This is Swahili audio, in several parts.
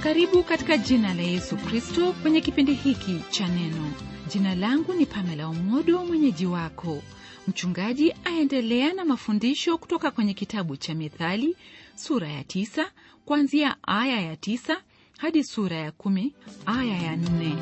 karibu katika jina la yesu kristo kwenye kipindi hiki cha neno jina langu ni pamela umodo mwenyeji wako mchungaji aendelea na mafundisho kutoka kwenye kitabu cha mithali sura ya tisa kuanzia aya ya tisa hadi sura ya kumi aya ya nne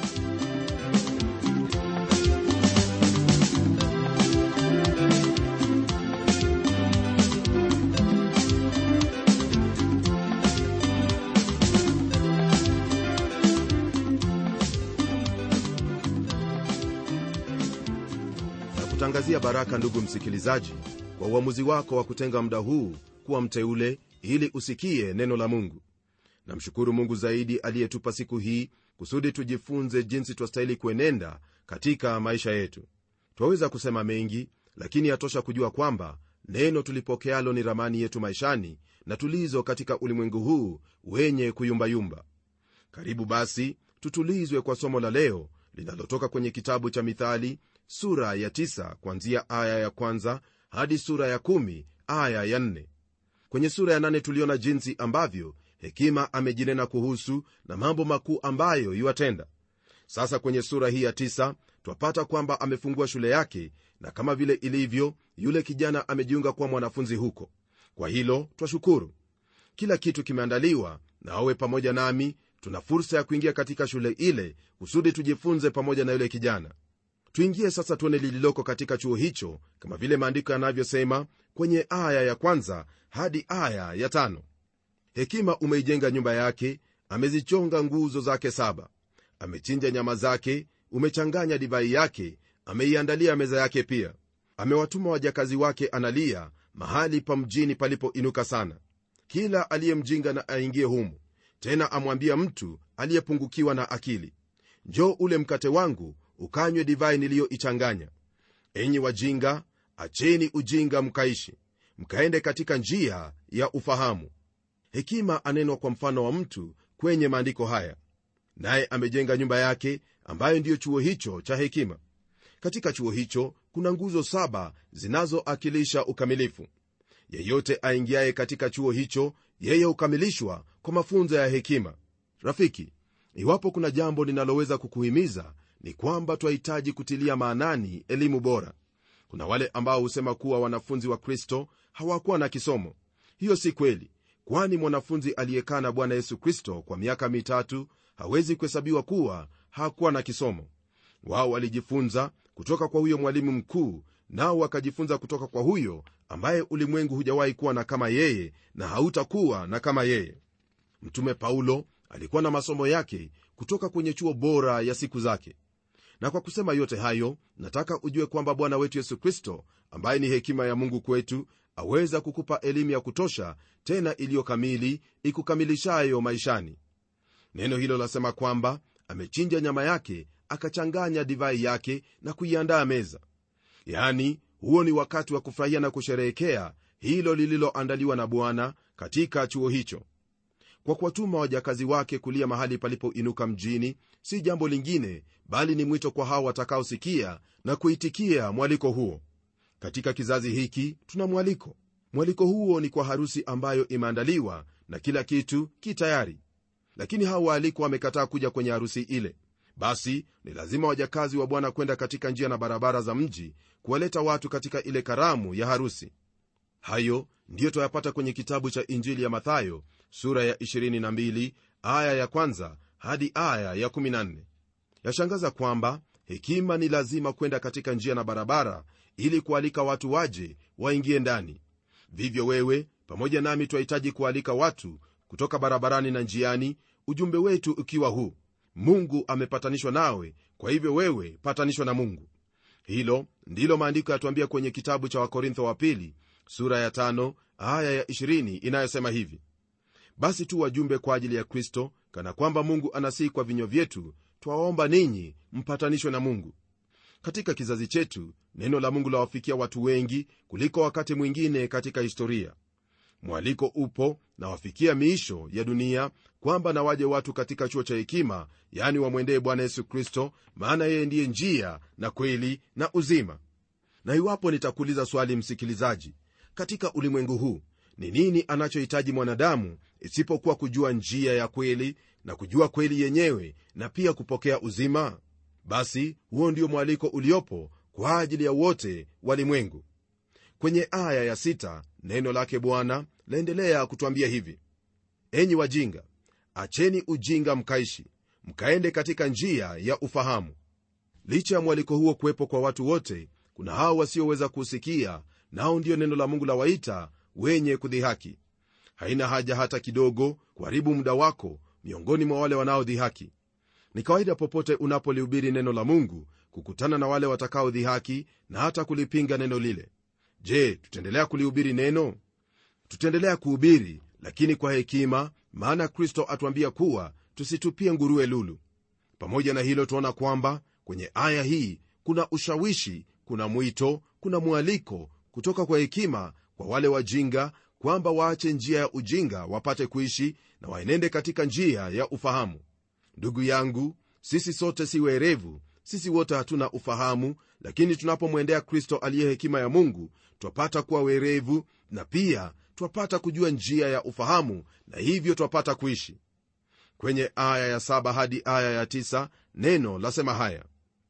kutangazia baraka ndugu msikilizaji kwa uamuzi wako wa kutenga muda huu kuwa mteule ili usikie neno la mungu namshukuru mungu zaidi aliyetupa siku hii kusudi tujifunze jinsi twastahili kuenenda katika maisha yetu twaweza kusema mengi lakini yatosha kujua kwamba neno tulipokealo ni ramani yetu maishani na tulizo katika ulimwengu huu wenye kuyumbayumba karibu basi tutulizwe kwa somo la leo linalotoka kwenye kitabu cha mithali sura ya tisa kuanzia aya ya kwanza hadi sura ya kumi aya ya nne kwenye sura ya nane tuliona jinsi ambavyo hekima amejinena kuhusu na mambo makuu ambayo iwatenda sasa kwenye sura hii ya tisa twapata kwamba amefungua shule yake na kama vile ilivyo yule kijana amejiunga kuwa mwanafunzi huko kwa hilo twashukuru kila kitu kimeandaliwa na awe pamoja nami tuna fursa ya kuingia katika shule ile kusudi tujifunze pamoja na yule kijana tuingie sasa tuone lililoko katika chuo hicho kama vile maandiko yanavyosema kwenye aya ya kwanza hadi aya ya tano hekima umeijenga nyumba yake amezichonga nguzo zake saba amechinja nyama zake umechanganya divai yake ameiandalia meza yake pia amewatuma wajakazi wake analia mahali pa mjini palipoinuka sana kila aliyemjinga na aingie humu tena amwambia mtu aliyepungukiwa na akili njoo ule mkate wangu ukanywe divai niliyoichanganya enyi wajinga acheni ujinga mkaishi mkaende katika njia ya ufahamu hekima anenwa kwa mfano wa mtu kwenye maandiko haya naye amejenga nyumba yake ambayo ndiyo chuo hicho cha hekima katika chuo hicho kuna nguzo saba zinazoakilisha ukamilifu yeyote aingiaye katika chuo hicho yeye hukamilishwa kwa mafunzo ya hekima rafiki iwapo kuna jambo linaloweza kukuhimiza ni kwamba twahitaji kutilia maanani elimu bora kuna wale ambao husema kuwa wanafunzi wa kristo hawakuwa na kisomo hiyo si kweli kwani mwanafunzi aliyekaa na bwana yesu kristo kwa miaka mitatu hawezi kuhesabiwa kuwa hakuwa na kisomo wao walijifunza kutoka kwa huyo mwalimu mkuu nao wakajifunza kutoka kwa huyo ambaye ulimwengu hujawahi kuwa na kama yeye na hautakuwa na kama yeye mtume paulo alikuwa na masomo yake kutoka kwenye chuo bora ya siku zake na kwa kusema yote hayo nataka ujue kwamba bwana wetu yesu kristo ambaye ni hekima ya mungu kwetu aweza kukupa elimu ya kutosha tena iliyo kamili ikukamilishayo maishani neno hilo lasema kwamba amechinja nyama yake akachanganya divai yake na kuiandaa meza yani huo ni wakati wa kufurahia na kusherehekea hilo lililoandaliwa na bwana katika chuo hicho kwa kuwatuma wajakazi wake kulia mahali palipoinuka mjini si jambo lingine bali ni mwito kwa hao watakaosikia na kuitikia mwaliko huo katika kizazi hiki tuna mwaliko mwaliko huo ni kwa harusi ambayo imeandaliwa na kila kitu ki tayari lakini hao waalikwa wamekataa kuja kwenye harusi ile basi ni lazima wajakazi wa bwana kwenda katika njia na barabara za mji kuwaleta watu katika ile karamu ya harusi hayo ndiyo twayapata kwenye kitabu cha injili ya mathayo sura ya 22 aya ya kwanza hadi aya ya 14 yashangaza kwamba hekima ni lazima kwenda katika njia na barabara ili kualika watu waje waingie ndani vivyo wewe pamoja nami twahitaji kualika watu kutoka barabarani na njiani ujumbe wetu ukiwa huu mungu amepatanishwa nawe kwa hivyo wewe patanishwa na mungu hilo ndilo maandiko yatuambia kwenye kitabu cha wakorintho wa pili sura ya tano, aya ya 20 inayosema hivi basi tu wajumbe kwa ajili ya kristo kana kwamba mungu anasihi kwa vinywa vyetu twawaomba ninyi mpatanishwe na mungu katika kizazi chetu neno la mungu lawafikia watu wengi kuliko wakati mwingine katika historia mwaliko upo na wafikia miisho ya dunia kwamba na waje watu katika chuo cha hekima yani wamwendee bwana yesu kristo maana yeye ndiye njia na kweli na uzima na iwapo nitakuuliza swali msikilizaji katika ulimwengu huu ni nini anachohitaji mwanadamu isipokuwa kujua njia ya kweli na kujua kweli yenyewe na pia kupokea uzima basi huo ndio mwaliko uliopo kwa ajili ya wote walimwengu kwenye aya ya sita, neno lake bwana laendelea kutwambia hivi enyi wajinga acheni ujinga mkaishi mkaende katika njia ya ufahamu licha ya mwaliko huo kuwepo kwa watu wote kuna hao wasioweza kuusikia nao ndiyo neno la mungu la waita wenye kudhihaki haina haja hata kidogo kuharibu muda wako miongoni mwa wale wanaodhihaki ni kawaida popote unapolihubiri neno la mungu kukutana na wale watakaodhihaki na hata kulipinga neno lile je tutaendelea kulihubiri neno tutaendelea kuhubiri lakini kwa hekima maana kristo atuambia kuwa tusitupie nguruwe lulu pamoja na hilo tuona kwamba kwenye aya hii kuna ushawishi kuna mwito kuna mwaliko kutoka kwa hekima kwa wale wajinga kwamba waache njia ya ujinga wapate kuishi na waenende katika njia ya ufahamu ndugu yangu sisi sote si werevu sisi wote hatuna ufahamu lakini tunapomwendea kristo aliye hekima ya mungu twapata kuwa werevu na pia twapata kujua njia ya ufahamu na hivyo twapata kuishi kwenye aya ya saba hadi aya ya tisa, neno lasema haya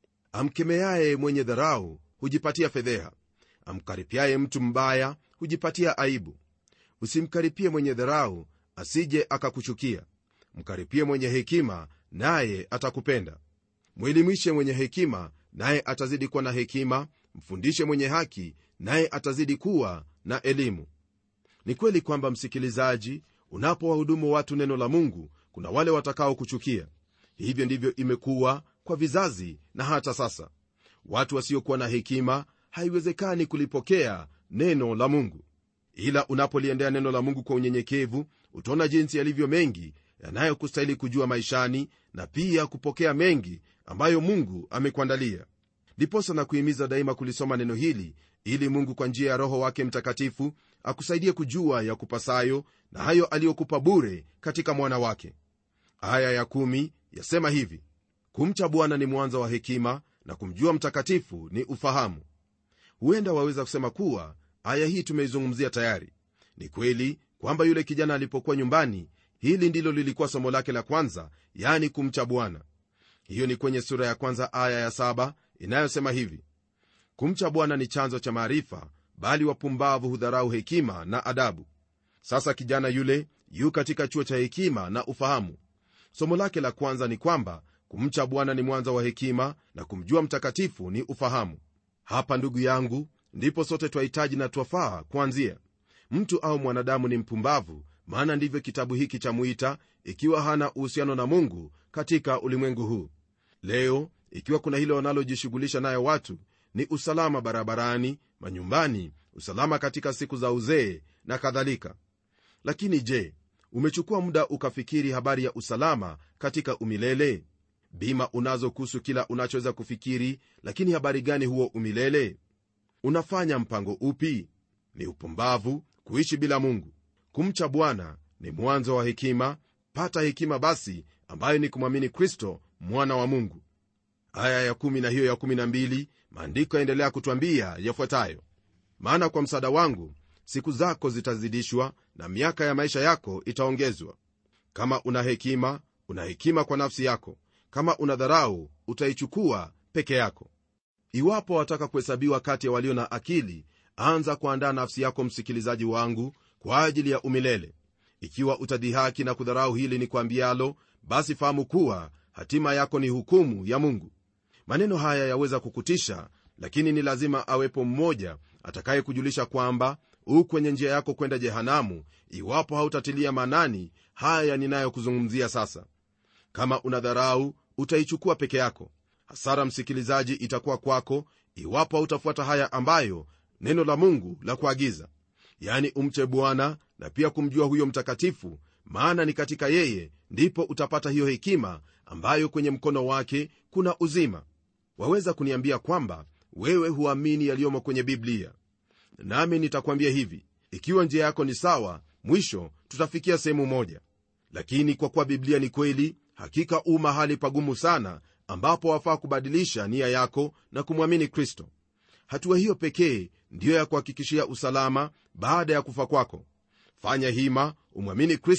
amkemeaye mwenye dharau hujipatia fedheha amkaripiaye mtu mbaya hujipatia aibu usimkaripie mwenye dharau asije akakuchukia mkaripie mwenye hekima naye atakupenda mwelimishe mwenye hekima naye atazidi kuwa na hekima mfundishe mwenye haki naye atazidi kuwa na elimu ni kweli kwamba msikilizaji unapowahudumu watu neno la mungu kuna wale watakao kuchukia hivyo ndivyo imekuwa kwa vizazi na hata sasa watu wasiokuwa na hekima haiwezekani kulipokea neno la mungu ila unapoliendea neno la mungu kwa unyenyekevu utaona jinsi yalivyo mengi yanayokustahili kujua maishani na pia kupokea mengi ambayo mungu amekuandalia ndiposa na kuhimiza daima kulisoma neno hili ili mungu kwa njia ya roho wake mtakatifu akusaidie kujua ya kupasayo na hayo aliyokupa bure katika mwana wake aya ya kumi yasema hivi kumcha bwana ni mwanzo wa hekima na kumjua mtakatifu ni ufahamu huenda waweza kusema kuwa aya hii tumeizungumzia tayari ni kweli kwamba yule kijana alipokuwa nyumbani hili ndilo lilikuwa somo lake la kwanza yani kumcha bwana hiyo ni kwenye sura ya kwanza aya ya saba inayosema hivi kumcha bwana ni chanzo cha maarifa bali wapumbavu hudharau hekima na adabu sasa kijana yule yu katika chuo cha hekima na ufahamu somo lake la kwanza ni kwamba kumcha bwana ni mwanzo wa hekima na kumjua mtakatifu ni ufahamu hapa ndugu yangu ndipo sote twahitaji na twafaa kuanzia mtu au mwanadamu ni mpumbavu maana ndivyo kitabu hiki cha mwita ikiwa hana uhusiano na mungu katika ulimwengu huu leo ikiwa kuna hilo wanalojishughulisha nayo watu ni usalama barabarani manyumbani usalama katika siku za uzee na kadhalika lakini je umechukua muda ukafikiri habari ya usalama katika umilele bima unazo kuhusu kila unachoweza kufikiri lakini habari gani huo umilele unafanya mpango upi ni upumbavu kuishi bila mungu kumcha bwana ni mwanzo wa hekima pata hekima basi ambayo ni kumwamini kristo mwana wa mungu aya ya kumi na hiyo ya kumi na mbili maandiko yaendelea kutwambia yafuatayo maana kwa msaada wangu siku zako zitazidishwa na miaka ya maisha yako itaongezwa kama una hekima una hekima kwa nafsi yako kama una dharau utaichukua peke yako iwapo wataka kuhesabiwa kati ya walio na akili anza kuandaa nafsi yako msikilizaji wangu kwa ajili ya umilele ikiwa utadhihaki na kudharau hili ni kwambialo basi fahamu kuwa hatima yako ni hukumu ya mungu maneno haya yaweza kukutisha lakini ni lazima awepo mmoja atakayekujulisha kwamba u kwenye njia yako kwenda jehanamu iwapo hautatilia manani haya ninayokuzungumzia sasa kama una dharau utaichukua peke yako hasara msikilizaji itakuwa kwako iwapo hautafuata haya ambayo neno la mungu la kuagiza yani umche bwana na pia kumjua huyo mtakatifu maana ni katika yeye ndipo utapata hiyo hekima ambayo kwenye mkono wake kuna uzima waweza kuniambia kwamba wewe huamini yaliyomo kwenye biblia nami nitakwambia hivi ikiwa njia yako ni sawa mwisho tutafikia sehemu moja lakini kwa kuwa biblia ni kweli hakika u mahali pagumu sana ambapo wafaa kubadilisha nia yako na kumwamini kristo hatua hiyo pekee ndiyo ya kuhakikishia usalama baada ya kufa kwako fanya hima umwamini kristo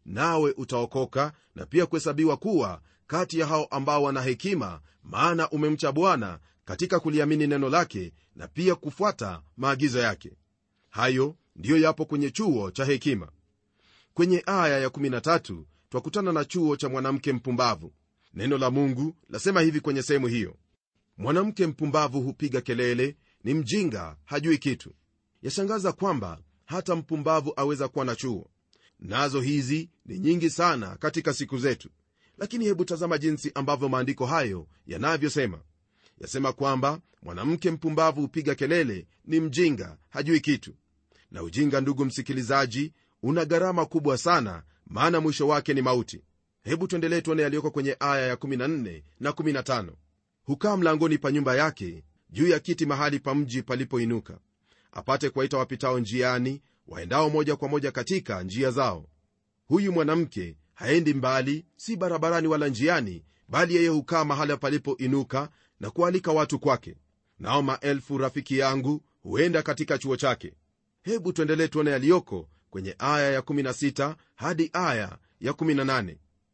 nawe utaokoka na pia kuhesabiwa kuwa kati ya hao ambao wana hekima maana umemcha bwana katika kuliamini neno lake na pia kufuata maagizo yake hayo ndiyo yapo kwenye chuo cha hekima kwenye aya ya13 twakutana na chuo cha mwanamke mpumbavu neno la mungu lasema hivi kwenye sehemu hiyo mwanamke mpumbavu hupiga kelele ni mjinga hajui kitu yashangaza kwamba hata mpumbavu aweza kuwa na chuo nazo hizi ni nyingi sana katika siku zetu lakini hebu tazama jinsi ambavyo maandiko hayo yanavyosema yasema kwamba mwanamke mpumbavu hupiga kelele ni mjinga hajui kitu na ujinga ndugu msikilizaji una gharama kubwa sana maana mwisho wake ni mauti hebu tuendelee tuone yaliyoko kwenye aya ya 14 na 15 hukaa mlangoni pa nyumba yake juu ya kiti mahali pa mji palipoinuka apate kuwaita wapitao njiani waendao moja kwa moja katika njia zao huyu mwanamke haendi mbali si barabarani wala njiani bali yeye hukaa mahali palipoinuka na kualika watu kwake nao maelfu rafiki yangu huenda katika chuo chake hebu tuendelee tuone yaliyoko kwenye aya ya16 hadi aya ya18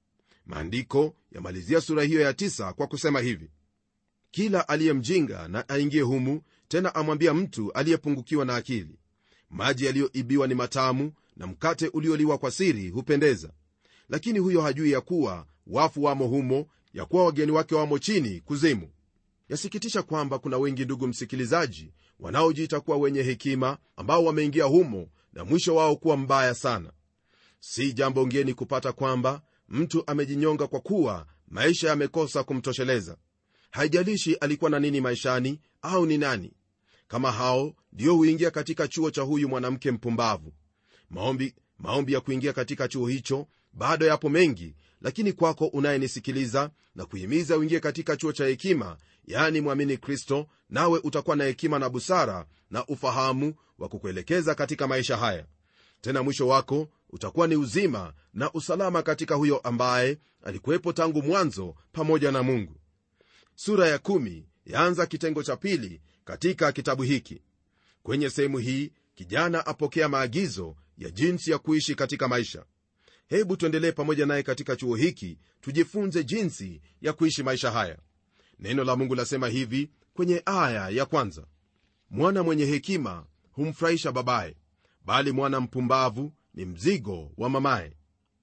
maandiko yamalizia sura hiyo ya 9 kwa kusema hivi kila aliye mjinga na aingie humu tena amwambia mtu aliyepungukiwa na akili maji yaliyoibiwa ni matamu na mkate ulioliwa kwa siri hupendeza lakini huyo hajui ya kuwa wafu wamo humo ya kuwa wageni wake wamo chini kuzimu yasikitisha kwamba kuna wengi ndugu msikilizaji wanaojiita kuwa wenye hekima ambao wameingia humo na mwisho wao kuwa mbaya sana si jambo ngeni kupata kwamba mtu amejinyonga kwa kuwa maisha yamekosa kumtosheleza haijalishi alikuwa na nini maishani au ni nani kama hao ndio huingia katika chuo cha huyu mwanamke mpumbavu maombi, maombi ya kuingia katika chuo hicho bado yapo mengi lakini kwako unayenisikiliza na kuhimiza uingie katika chuo cha hekima yaani mwamini kristo nawe utakuwa na hekima na busara na ufahamu wa kukuelekeza katika maisha haya tena mwisho wako utakuwa ni uzima na usalama katika huyo ambaye alikuwepo tangu mwanzo pamoja na mungu sura ya kumi yaanza kitengo cha pili katika kitabu hiki kwenye sehemu hii kijana apokea maagizo ya jinsi ya kuishi katika maisha hebu tuendelee pamoja naye katika chuo hiki tujifunze jinsi ya kuishi maisha haya neno la mungu lasema hivi kwenye aya ya kwanza mwana mwenye hekima humfurahisha babaye bali mwana mpumbavu ni mzigo wa mamaye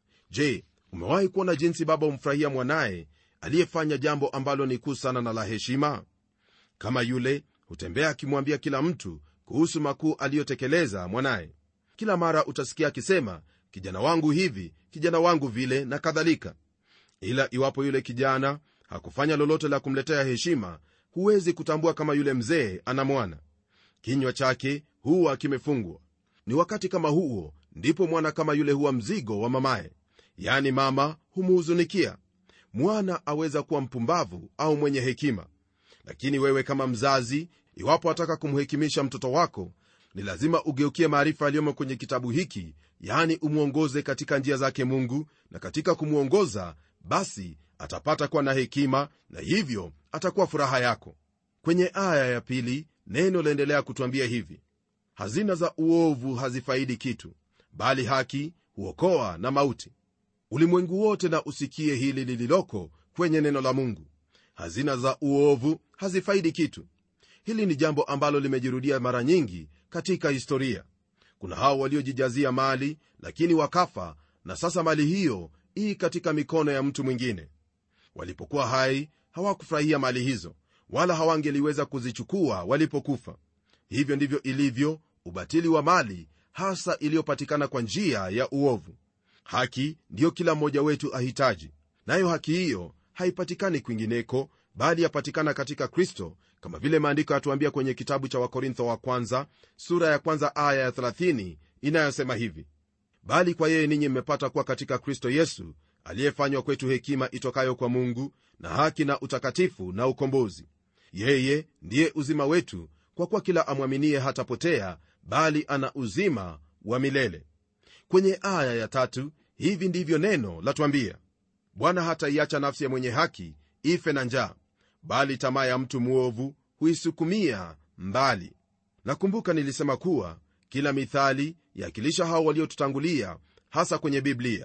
je umewahi kuona jinsi baba humfurahia mwanaye aliyefanya jambo ambalo ni kuu sana na la heshima kama yule hutembea akimwambia kila mtu kuhusu makuu aliyotekeleza mwanaye kila mara utasikia akisema kijana wangu hivi kijana wangu vile na kadhalika ila iwapo yule kijana hakufanya lolote la kumletea heshima huwezi kutambua kama yule mzee ana mwana kinywa chake huwa kimefungwa ni wakati kama huo ndipo mwana kama yule huwa mzigo wa mamaye yani mama humuhuzunikia mwana aweza kuwa mpumbavu au mwenye hekima lakini wewe kama mzazi iwapo wataka kumhekimisha mtoto wako ni lazima ugeukie maarifa yaliyomo kwenye kitabu hiki yaani umwongoze katika njia zake mungu na katika kumwongoza basi atapata kuwa na hekima na hivyo atakuwa furaha yako kwenye aya ya pili neno laendelea kutwambia hivi hazina za uovu hazifaidi kitu bali haki huokoa na mauti ulimwengu wote na usikie hili lililoko kwenye neno la mungu hazina za uovu hazifaidi kitu hili ni jambo ambalo limejirudia mara nyingi katika historia kuna hao waliojijazia mali lakini wakafa na sasa mali hiyo ii katika mikono ya mtu mwingine walipokuwa hai hawakufurahia mali hizo wala hawangeliweza kuzichukua walipokufa hivyo ndivyo ilivyo ubatili wa mali hasa iliyopatikana kwa njia ya uovu haki ndiyo kila mmoja wetu ahitaji nayo haki hiyo haipatikani kwingineko bali yapatikana katika kristo kama vile maandiko yatuambia kwenye kitabu cha wakorintho wa kwanza sura ya kwanza aya ya 30 inayosema hivi bali kwa yeye ninyi mmepata kuwa katika kristo yesu aliyefanywa kwetu hekima itokayo kwa mungu na haki na utakatifu na ukombozi yeye ndiye uzima wetu kwa kuwa kila amwaminie hatapotea bali ana uzima wa milele kwenye aya ya tatu hivi ndivyo neno latwambia bwana hataiacha nafsi ya mwenye haki ife na njaa bali tamaa ya mtu mwovu huisukumia mbali nakumbuka nilisema kuwa kila mithali yakilisha hao waliotutangulia hasa kwenye biblia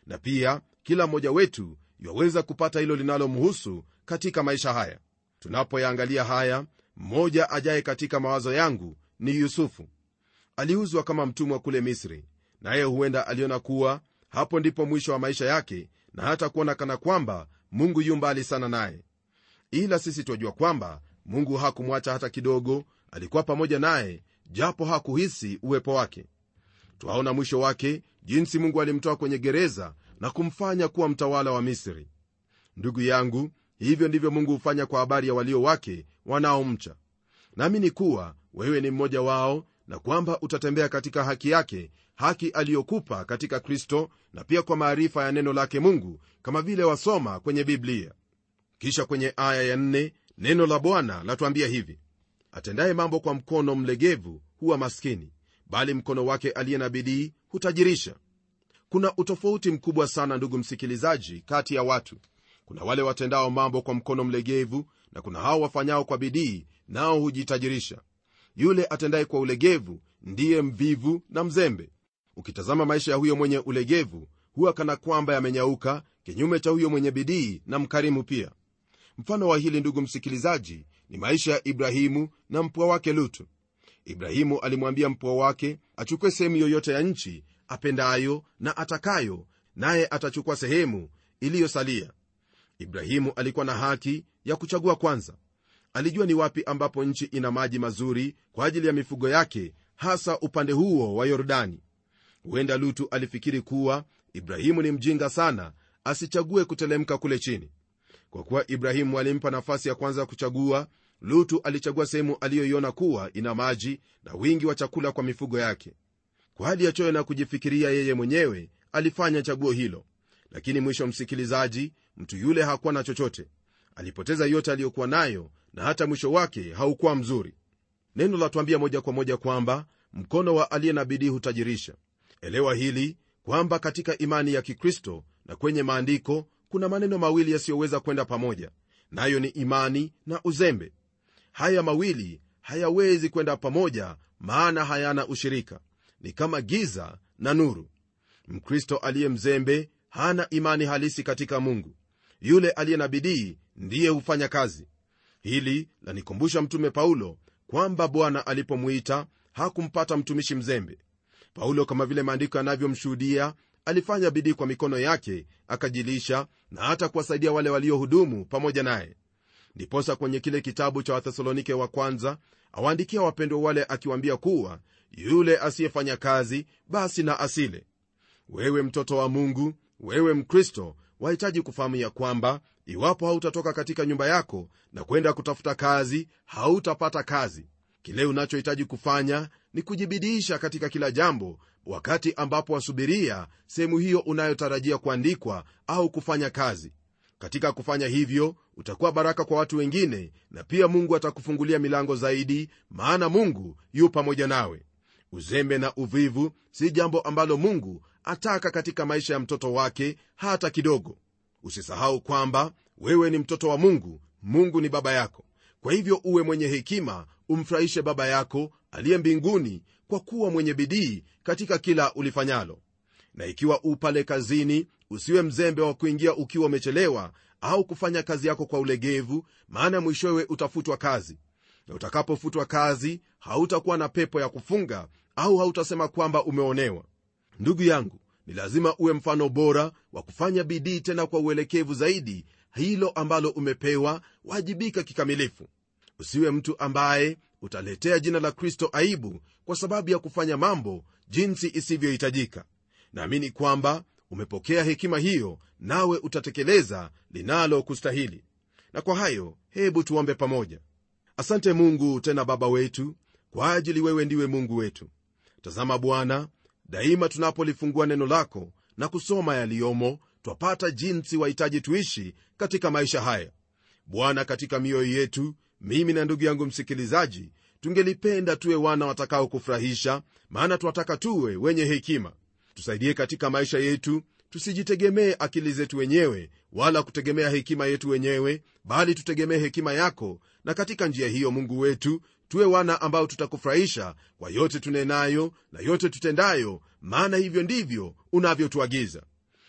na pia kila mmoja wetu yaweza kupata hilo linalomhusu katika maisha haya tunapoyaangalia haya mmoja ajaye katika mawazo yangu ni yusufu aliuzwa kama mtumwa kule misri naye huenda aliona kuwa hapo ndipo mwisho wa maisha yake na hata kuona kana kwamba mungu yu mbali sana naye ila sisi twajua kwamba mungu hakumwacha hata kidogo alikuwa pamoja naye japo hakuhisi uwepo wake twaona mwisho wake jinsi mungu alimtoa kwenye gereza na kumfanya kuwa mtawala wa misri ndugu yangu hivyo ndivyo mungu hufanya kwa habari ya walio wake wanaomcha naamini kuwa wewe ni mmoja wao na kwamba utatembea katika haki yake haki aliyokupa katika kristo na pia kwa maarifa ya neno lake mungu kama vile wasoma kwenye biblia kisha kwenye aya ya nne, neno la bwana latuambia hivi atendaye mambo kwa mkono mlegevu huwa maskini bali mkono wake aliye na bidii hutajirisha kuna utofauti mkubwa sana ndugu msikilizaji kati ya watu kuna wale watendao mambo kwa mkono mlegevu na kuna hao wafanyao kwa bidii nao hujitajirisha yule atendaye kwa ulegevu ndiye mvivu na mzembe ukitazama maisha ya huyo mwenye ulegevu huwa kana kwamba yamenyauka kinyume cha huyo mwenye bidii na mkarimu pia mfano wa hili ndugu msikilizaji ni maisha ya ibrahimu na mpwa wake lutu ibrahimu alimwambia mpwa wake achukue sehemu yoyote ya nchi apendayo na atakayo naye atachukua sehemu iliyosalia ibrahimu alikuwa na haki ya kuchagua kwanza alijua ni wapi ambapo nchi ina maji mazuri kwa ajili ya mifugo yake hasa upande huo wa yordani huenda lutu alifikiri kuwa ibrahimu ni mjinga sana asichague kutelemka kule chini kwa kuwa ibrahimu alimpa nafasi ya kwanza ya kuchagua lutu alichagua sehemu aliyoiona kuwa ina maji na wingi wa chakula kwa mifugo yake kwa hali ya choyo na kujifikiria yeye mwenyewe alifanya chaguo hilo lakini mwisho msikilizaji mtu yule hakuwa na chochote alipoteza yote aliyokuwa nayo na hata mwisho wake haukuwa mzuri neno latuambia moja kwa moja kwamba mkono wa aliye na bidii hutajirisha elewa hili kwamba katika imani ya kikristo na kwenye maandiko kuna maneno mawili yasiyoweza kwenda pamoja nayo ni imani na uzembe haya mawili hayawezi kwenda pamoja maana hayana ushirika ni kama giza na nuru mkristo aliye mzembe hana imani halisi katika mungu yule aliye na bidii ndiye hufanya kazi hili lanikumbusha mtume paulo kwamba bwana alipomwita hakumpata mtumishi mzembe paulo kama vile maandiko yanavyomshuhudia alifanya bidii kwa mikono yake akajilisha na hata kuwasaidia wale waliohudumu pamoja naye ndiposa kwenye kile kitabu cha wathesalonike wa kwanza awaandikia wapendwa wale akiwaambia kuwa yule asiyefanya kazi basi na asile wewe mtoto wa mungu wewe mkristo wahitaji kufahamu ya kwamba iwapo hautatoka katika nyumba yako na kwenda kutafuta kazi hautapata kazi kile unachohitaji kufanya ni kujibidiisha katika kila jambo wakati ambapo wasubiria sehemu hiyo unayotarajia kuandikwa au kufanya kazi katika kufanya hivyo utakuwa baraka kwa watu wengine na pia mungu atakufungulia milango zaidi maana mungu yu pamoja nawe uzembe na uvivu si jambo ambalo mungu ataka katika maisha ya mtoto wake hata kidogo usisahau kwamba wewe ni mtoto wa mungu mungu ni baba yako kwa hivyo uwe mwenye hekima umfurahishe baba yako aliye mbinguni kwa kuwa mwenye bidii katika kila ulifanyalo na ikiwa u pale kazini usiwe mzembe wa kuingia ukiwa umechelewa au kufanya kazi yako kwa ulegevu maana mwishowe utafutwa kazi na utakapofutwa kazi hautakuwa na pepo ya kufunga au hautasema kwamba umeonewa ndugu yangu ni lazima uwe mfano bora wa kufanya bidii tena kwa uelekevu zaidi hilo ambalo umepewa wajibika kikamilifu usiwe mtu ambaye utaletea jina la kristo aibu kwa sababu ya kufanya mambo jinsi isivyohitajika naamini kwamba umepokea hekima hiyo nawe utatekeleza linalo kustahili na kwa hayo hebu tuombe pamoja asante mungu tena baba wetu kwa ajili wewe ndiwe mungu wetu tazama bwana daima tunapolifungua neno lako na kusoma yaliyomo twapata jinsi wahitaji tuishi katika maisha haya bwana katika mioyo yetu mimi na ndugu yangu msikilizaji tungelipenda tuwe wana watakao kufurahisha maana twataka tuwe wenye hekima tusaidie katika maisha yetu tusijitegemee akili zetu wenyewe wala kutegemea hekima yetu wenyewe bali tutegemee hekima yako na katika njia hiyo mungu wetu tuwe wana ambao tutakufurahisha kwa yote tunenayo na yote tutendayo maana hivyo ndivyo unavyotuagiza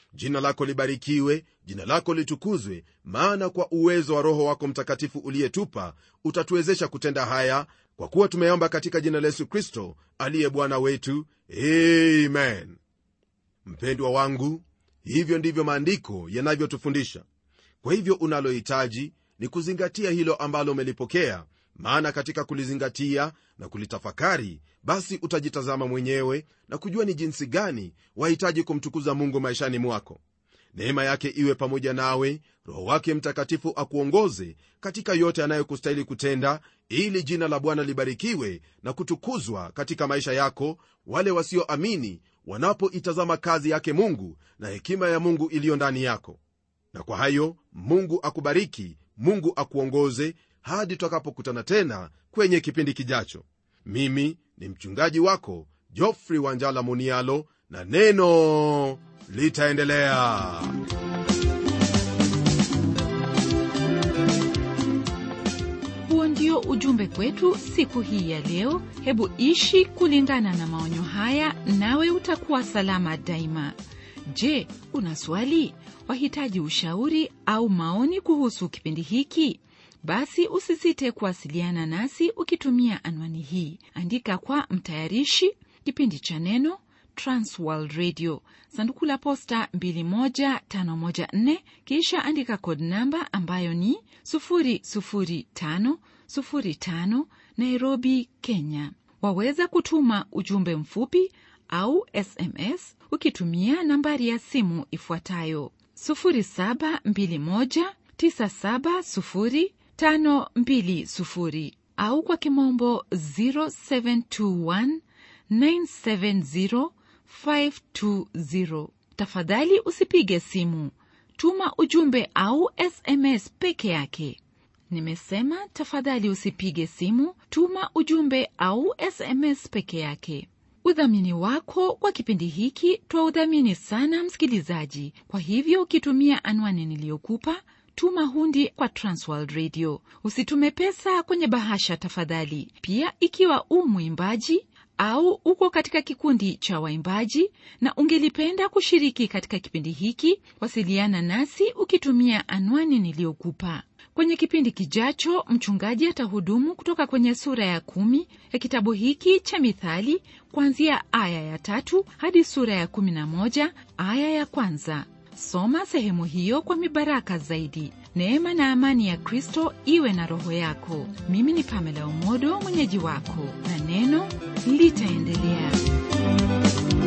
jina lako libarikiwe jina lako litukuzwe maana kwa uwezo wa roho wako mtakatifu uliyetupa utatuwezesha kutenda haya kwa kuwa tumeomba katika jina la yesu kristo aliye bwana wetu amen mpendwa wangu hivyo ndivyo maandiko yanavyotufundisha kwa hivyo unalohitaji ni kuzingatia hilo ambalo umelipokea maana katika kulizingatia na kulitafakari basi utajitazama mwenyewe na kujua ni jinsi gani wahitaji kumtukuza mungu maishani mwako neema yake iwe pamoja nawe roho wake mtakatifu akuongoze katika yote anayokustahili kutenda ili jina la bwana libarikiwe na kutukuzwa katika maisha yako wale wasioamini wanapoitazama kazi yake mungu na hekima ya mungu iliyo ndani yako na kwa hayo mungu akubariki mungu akuongoze hadi tutakapokutana tena kwenye kipindi kijacho mimi ni mchungaji wako jofrey wanjala munialo na neno litaendelea huo ndio ujumbe kwetu siku hii ya leo hebu ishi kulingana na maonyo haya nawe utakuwa salama daima je una swali wahitaji ushauri au maoni kuhusu kipindi hiki basi usisite kuwasiliana nasi ukitumia anwani hii andika kwa mtayarishi kipindi cha neno transworld radio sanduku la posta 21514 kisha andika kod namba ambayo ni 00505 nairobi kenya waweza kutuma ujumbe mfupi au sms ukitumia nambari ya simu ifuatayo 0721970520 au kwa kimombo 0721970520 tafadhali usipige simu tuma ujumbe au sms peke yake nimesema tafadhali usipige simu tuma ujumbe au sms peke yake udhamini wako kwa kipindi hiki twaudhamini sana msikilizaji kwa hivyo ukitumia anwani niliyokupa tuma hundi kwa transworld radio usitume pesa kwenye bahasha tafadhali pia ikiwa u mwimbaji au uko katika kikundi cha waimbaji na ungelipenda kushiriki katika kipindi hiki wasiliana nasi ukitumia anwani niliyokupa kwenye kipindi kijacho mchungaji atahudumu kutoka kwenye sura ya kumi ya kitabu hiki cha mithali kuanzia aya ya tatu hadi sura ya kumi na moja aya ya kwanza soma sehemu hiyo kwa mibaraka zaidi neema na amani ya kristo iwe na roho yako mimi ni pamela umodo mwenyeji wako na neno litaendelea